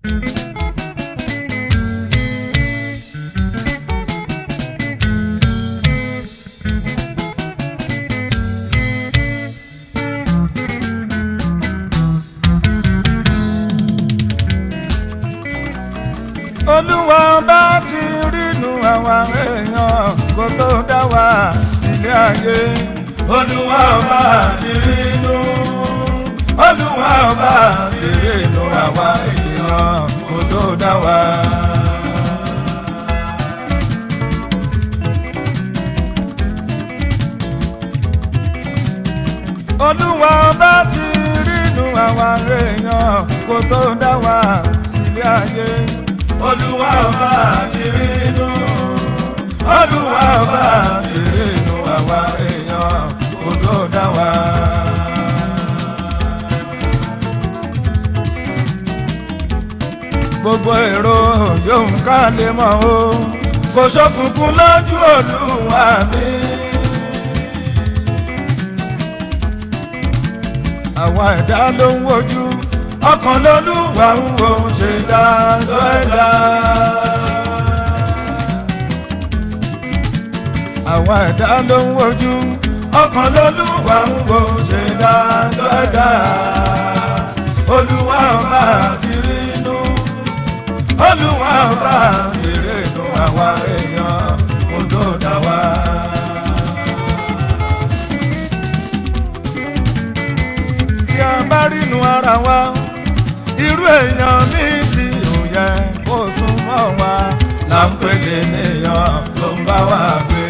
olúwa bá ti rínú àwa èèyàn kó tó dá wa sílé ayé olúwa bá ti rínú olúwa bá ti rínú àwa èèyàn kó tó dá wa. olúwa bá ti rínú àwa èèyàn kó tó dá wa sílé ayé olúwa bá ti rínú olúwa bá ti rínú àwa èèyàn kó tó dá wa. gbogbo èrò yóò ká lè mọ̀ o kò ṣókùnkùn lójú olúwa mi. àwa ẹ̀dá ló ń wojú ọkàn lolúwa ń wo ṣe dáadọ́ ẹ̀dá. àwa ẹ̀dá ló ń wojú ọkàn lolúwa ń wo ṣe dáadọ́ ẹ̀dá. olúwa ọba ti rí inú olúwa ọba ti rí inú àwa èèyàn kó tó dá wa. tí a bá rínú ara wa irú èèyàn mi tí ò yẹ kó súnmọ́ wa là ń pèlè níyàn tó ń bá wa gbé.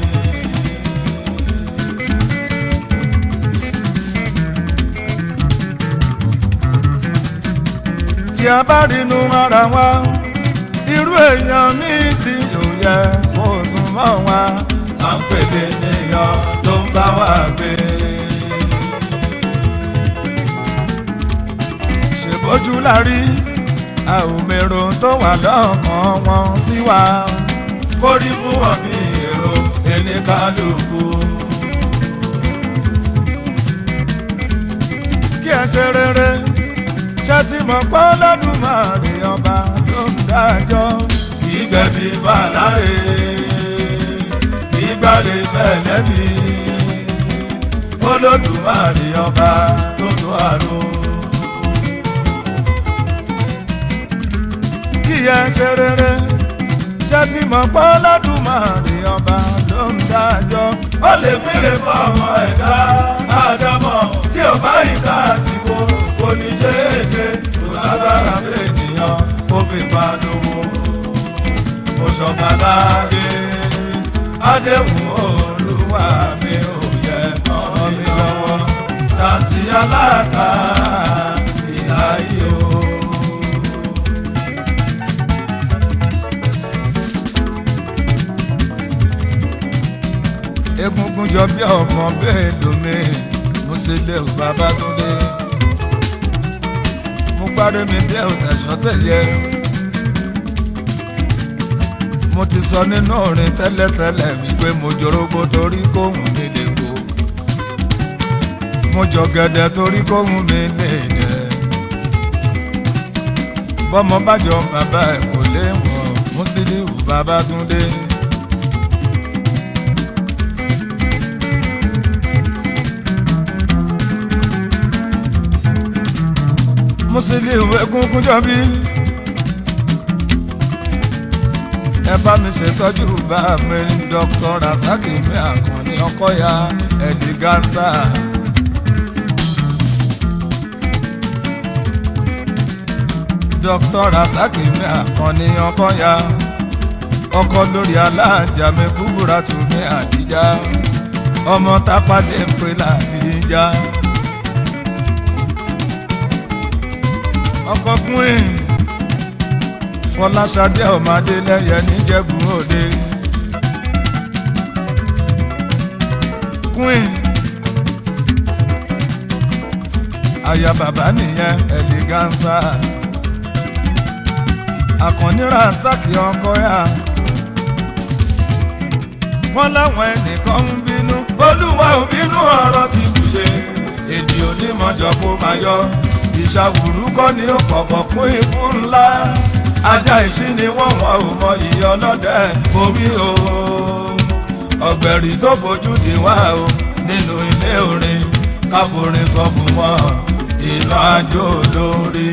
tí a bá rínú ara wa irú èèyàn mi tí ò yẹ kó súnmọ́ wa là ń pèlè níyàn tó ń bá wa gbé. ṣèbójú la rí a ò mèrò tó wà lọ́kàn wọn sí wa kórí fún wọn bí èrò ẹni kálukú. kí ẹ ṣe rere ṣe ti mọ̀ pé lọ́dúnmáre ọba ló ń dájọ́ kì í gbẹ̀bí fàlàrè kì í gbàlè fẹ̀lẹ́bí olódùmarè ọba tó tó àrùn. kí ẹ ṣe rere ṣe ti mọ̀ pé Olódùmarè ọba ló ń dájọ́. ó lè pínlẹ̀ fún ọmọ ẹ̀dá àdámọ̀ tí ò bá ìka àsìkò kò ní ṣe é ṣe kò sábàrà fènìyàn kó fi pa lówó. mo ṣọba láàyè àdéhùn olúwa mi ò yẹ ọmọ mi lọ́wọ́ tàǹsí aláàká ìlà yìí o. egungun jọ bí ọmọ bẹ́ẹ̀ lómi mo ṣe lé o bàbá tó dé mo gbádé mi bí ọ̀tẹ̀sọ́ tẹ̀yẹ mo ti sọ nínú orin tẹ́lẹ̀tẹ́lẹ̀ wípé mo jorógbó torí kóhùn mi lè kó mo jọ gẹ̀dẹ̀ torí kóhùn mi lè dẹ̀ bọ́mọ bájọ bàbá ẹ̀ kò lè wọ̀ mo sì ní ìwù bàbá tó dé. Musiliu Egungunjọbí ẹ bá mi ṣètọ́jú bá mi Dr. Rasaki mi Àkànní Ọkọ́yà Eleganza. Dr. Rasaki mi Àkànní Ọkọ́yà ọkọ lórí alájà mi kúbúra tù mí Àdíjà ọmọ tápàdé ń pè ládìjà. ọkọ queen fọláṣadé ọmọdé lẹyẹ níjẹ̀bú òde queen aya bàbá nìyẹn Eleganza àkànní Rasaki ọkọ yá wọn láwọn ẹnìkan ń bínú olúwa ò bínú ọ̀rọ̀ tí kù ṣe èdè onímọ̀jọ kó máa yọ ìṣàwùrú kọ́ ni ó pọ̀pọ̀ fún ikú ńlá ajá ìṣí ni wọ́n wọ́n ò mọ ìyá ọlọ́dẹ mo wí o ọ̀gbẹ̀rì tó fojú di wá o nínú ilé orin káforin sọ fún wọn ìlú àjò lórí.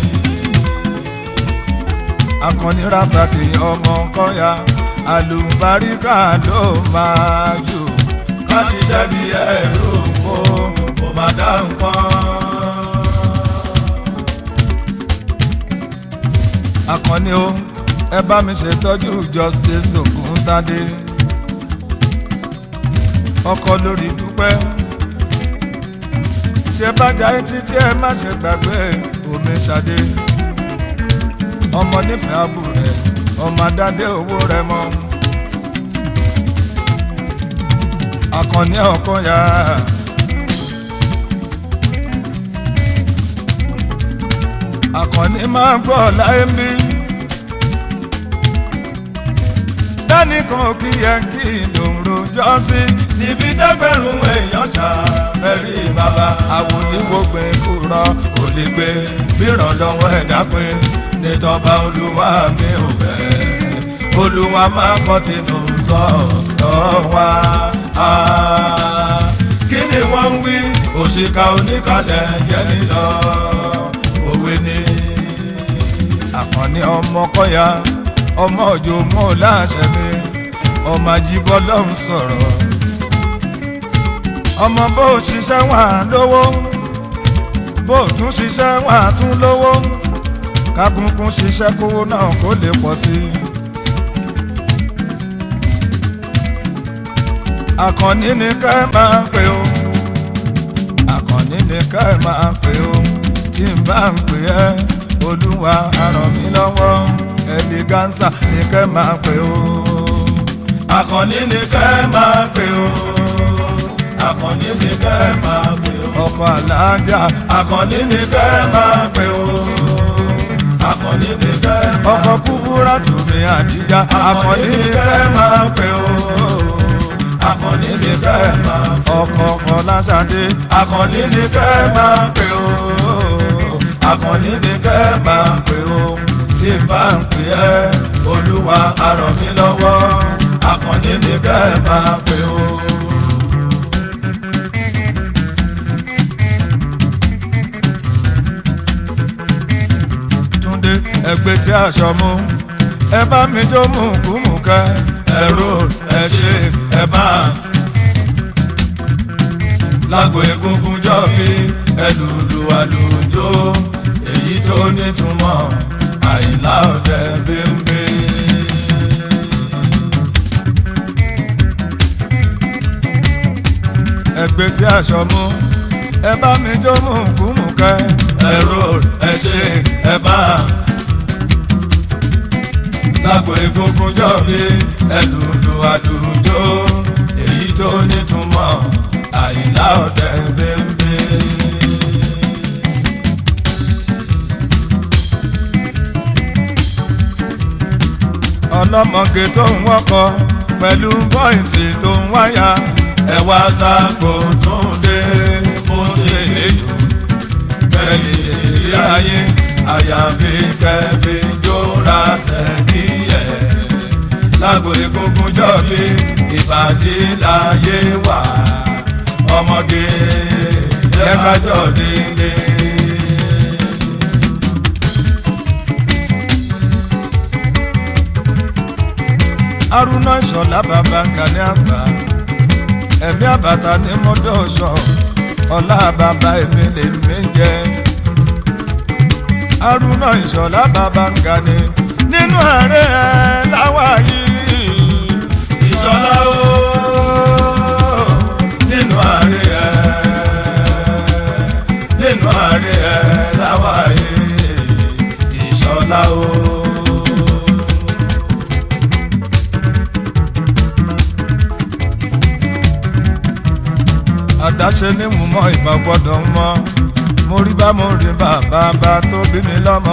akọni rasaki ọmọ kọyà àlùbáríkà ló máa jù ká ṣiṣẹ́ bí ẹrú kó kó má dá nǹkan. akọni o ẹ bá mi ṣètọ́jú justice Ògúntádé ọkọ lórí dúpẹ́ tí ẹ bá jayé títí ẹ má ṣe gbàgbé omi ṣadé ọmọ nífẹ̀ẹ́ àbú rẹ̀ ọmọ adádé owó rẹ̀ mọ́ akọni ọkọ ya. akọni máa ń gbọ́ láyé ń bí dánìkan kí yẹ kí ìdòǹrò jọ sí níbi tẹ́gbẹ̀rún èèyàn ṣàfẹ́rí bàbá àwòdìwògbé kúrọ̀ kò lè gbé bíràn lọ́wọ́ ẹ̀dá pé nítọ́ba olúwa mi ò fẹ́ olúwa máa kọ́ tinú sọ̀rọ̀ wá. kí ni wọ́n ń wí òṣìkà oníkalẹ̀ jẹ́ nílọ òwe ni. àkànní ọmọ kọ́ya ọmọ òjò mọ́ láṣẹ mi ọmọ ajíbọ́ lọ́hùn sọ̀rọ̀ ọmọ bó ṣiṣẹ́ wà lówó bó tún ṣiṣẹ́ wà tún lówó kákúnkún ṣiṣẹ́ kówó náà kó lè pọ̀ sí i. àkànní ni ká ẹ máa ń pè ó àkànní ni ká ẹ máa ń pè ó tí n bá ń pè ẹ́ olúwa á ràn mí lọ́wọ́ ẹlẹgánsà ni ká ẹ máa pè ó àkànní ni ká ẹ máa pè ó àkànní ni ká ẹ máa pè ó ọkọ alájà àkànní ni ká ẹ máa pè ó àkànní ni ká ẹ máa ọkọ kúbúrà tùmí àdíjà àkànní ni ká ẹ máa pè ó akọni ni kẹ́ ẹ máa ọkọ fọláṣadé akọni ni kẹ́ ẹ máa pè ó akọni ni kẹ́ ẹ máa pè ó tí n bá ń pè ẹ́ olúwa á ràn mí lọ́wọ́ akọni ni kẹ́ ẹ máa pè ó. túndé ẹgbẹ́ tí aṣọ mú ẹ bá mi jó mú kúmù kẹ́ ẹ rò ẹ ṣe ẹ bá lágbo egungun jọ bí ẹlùlù àlùjọ èyí tó nítumọ̀ àyìnlá ọ̀dẹ bẹ́ńbẹ́. ẹgbẹ́ tí aṣọ mú ẹ bá mi jó mú kúmù kẹ́ ẹ rò ẹ ṣe ẹ bá lágbo egungun jọ bí ẹlùlù àlùjọ èyí tó nítumọ̀ àyìnlá ọ̀dẹ bẹ́ńbẹ́. ọlọ́mọge tó ń wọ́kọ pẹ̀lú bọ́ìsì tó ń wáyà ẹ̀wà sáàpò tó ń dé bó ṣe léyò fẹ̀yìn ìrírí ayé àyàfi kẹfì jóra sẹ́kíyẹ̀ lágbo egungun jọ̀bí ìbàdí láyé wà ọmọge yẹ kájọ nílé. arúná ìṣọ̀lá bàbá kàní àgbà ẹ̀mí àbàtà ní mọ́dọ̀ọ̀ṣọ́ ọlá bàbá èmi lè mí jẹ́ arúná ìṣọ̀lá bàbá kàní nínú ààrẹ ẹ̀ láwà yìí ìṣọ̀lá o nínú ààrẹ ẹ̀ nínú ààrẹ ẹ̀ láwà yìí ìṣọ̀lá o. àdáṣe ní mú mọ ìmọ̀ gbọ́dọ̀ mọ́ mo rí bá mo rí bàbá bá tó bí mi lọ́mọ.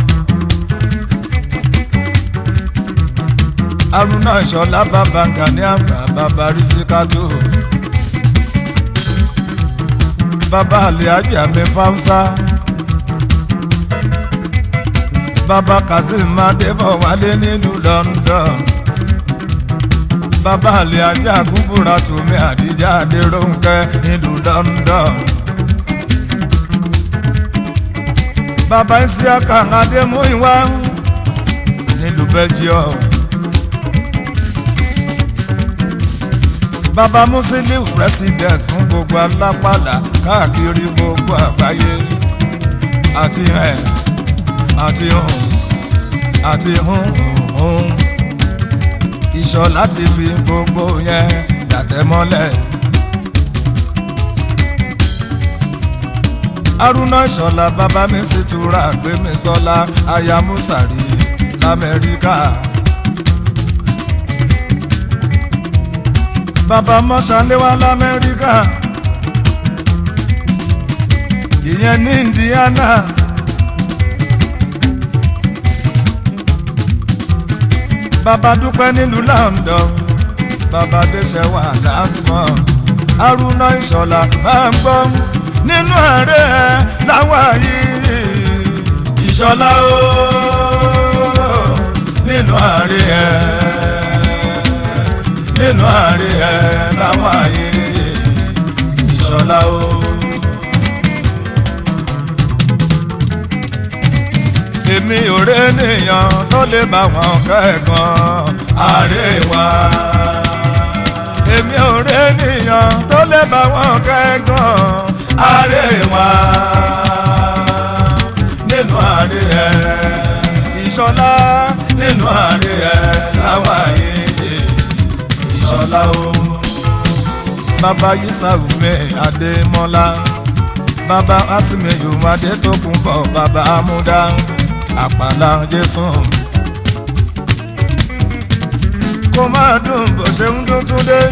arúnà ìṣọ̀lá bàbá Gani àgbà bàbá rísíkátó. bàbá àlè ajá mi fáwùsá bàbá kazeem adébọ̀wálé nílùú london bàbá àlẹ́ ajá kúbúra tùmí àdíjà adéròǹkẹ́ nílùú london. bàbá isiaka adémúìwá nílùú belgium. bàbá musiliu president fún gbogbo alápàdà káàkiri gbogbo àgbáyé àti ẹ̀ àti hùn àti hùn hùn ìṣọ́ láti fi gbogbo yẹn dàtẹ́ mọ́lẹ̀. haruna ìṣọ̀lá bàbá mi sì túra gbé mi sọ́lá aya musari lamẹ́ríkà. bàbá mọ́ṣáléwá lamẹ́ríkà ìyẹn ní indiana. bàbá dúpẹ́ nílùú london bàbá dẹ́sẹ̀ wà last month haruna ìṣọ̀lá máa ń gbọ́ nínú ààrẹ láwọn yìí ìṣọ̀lá o nínú ààrẹ nínú ààrẹ láwọn yìí ìṣọ̀lá o. èmi ò rí ènìyàn tó lè bá wọn kẹ́ẹ̀kan àríwá. èmi ò rí ènìyàn tó lè bá wọn kẹ́ẹ̀kan àríwá. nínú àríyẹ ìṣọlá nínú àríyẹ láwa yìí ìṣọlá o. bàbá yisawume adémọlá bàbá asimiyu adétòkùnbọ bàbá amúdá àpàlà jésù. kó máa dùn bó ṣe ń dún tún dé.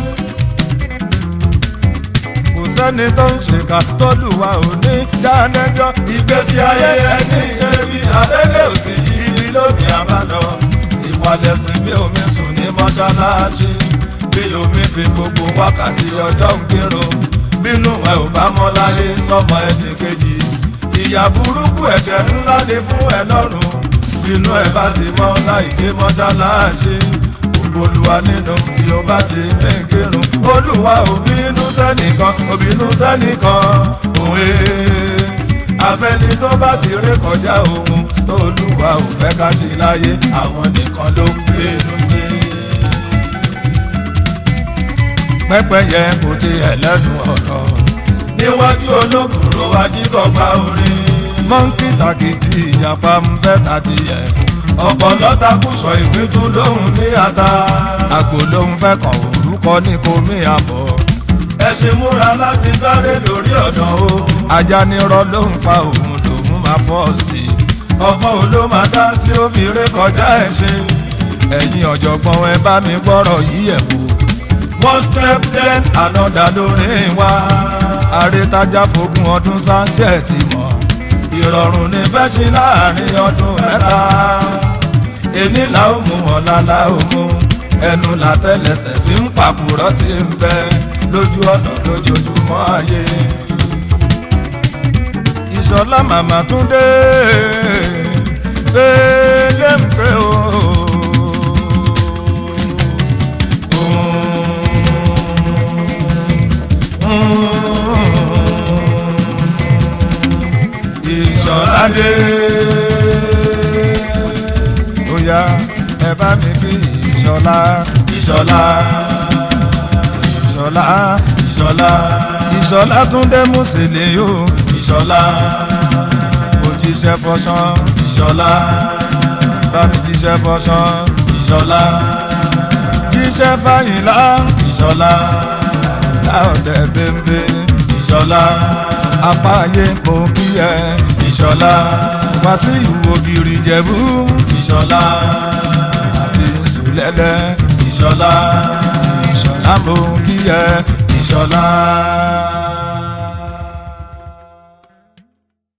kò sẹ́ni tó ń ṣèkà tólùwà ò ní dálẹ́jọ́. ìgbésí ayé ẹni ṣe bí abẹ́lé òsì ibi lómi àbálọ. ìwàlẹ̀sìn bí omi sùn ní mọ́ṣáláṣí. bí omi fi gbogbo wákàtí ọjọ́ ń kírun. bínú ẹ ò bá mọ́ láyé sọmọ ẹnì kejì ìyà burúkú ẹ̀ṣẹ̀ ńlá ni fún ẹ lọ́rùn bínú ẹ bá ti mọ́ láìké mọ́ṣáláṣí olúwa nínú tí ó bá ti ní kírun olúwa ò bínú sẹ́nìkan ò bínú sẹ́nìkan òwe afẹ́ni tó bá ti ré kọjá ohun tó olúwa ò fẹ́ ká ṣe láyé àwọn nìkan ló ń bínú sí. pẹ́pẹ́yẹ kò ti ẹlẹ́dùn ọ̀rọ̀ níwájú olókùrò ajíkọ̀gbá orin. mọ́ńkì tàkìtì ìjàpá ń fẹ́ tàti yẹ. ọ̀pọ̀lọ́ takùsọ̀ ìwé tún lóhùn ní ata. àgbò lóhùn fẹ́ kàn orúkọ ní komi àbọ̀. ẹṣin múra láti sáré lórí ọ̀dàn o. ajá nírọ̀ lóhùn pa òun lòun máa fọ́ọ̀sì. ọ̀pọ̀ ló máa dá tí ó fi ré kọjá ẹṣin. ẹ̀yin ọ̀jọ̀gbọ́n ẹ bá mi gbọ́rọ̀ yíyẹ̀ wò. one step then another lórí wa àrètájà fogún ọdún sáńṣẹ́ ti mọ̀ ìrọ̀rùn ní fẹ́ ṣe láàrin ọdún mẹ́ta èní là ó mú ọ̀la là ó mú ẹnu làtẹ́lẹsẹ̀ fi ń pàkúrọ̀ tí ń bẹ lójú ọ̀nà lójoojúmọ́ ayé ìṣọ̀lá màmá túndé lẹ́m̀pẹ́ o. ìṣọ̀ládé. ó yá ẹ bá mi bí ìṣọ̀lá. ìṣọ̀lá. ìṣọ̀lá. ìṣọ̀lá. ìṣọ̀lá túndé mùsùlùmí o. ìṣọ̀lá. mo jíṣẹ́ fọṣán. ìṣọ̀lá. bá mi jíṣẹ́ fọṣán. ìṣọ̀lá. jíṣẹ́ fàyìnlá. ìṣọ̀lá. láòdẹ bẹ́ńbẹ́. ìṣọ̀lá apáyé mo kí ẹ ìṣọ̀lá wàsíù ògiri jẹ̀bú ìṣọ̀lá àti sùlẹ̀lẹ̀ ìṣọ̀lá ìṣọ̀lá mo kí ẹ ìṣọ̀lá.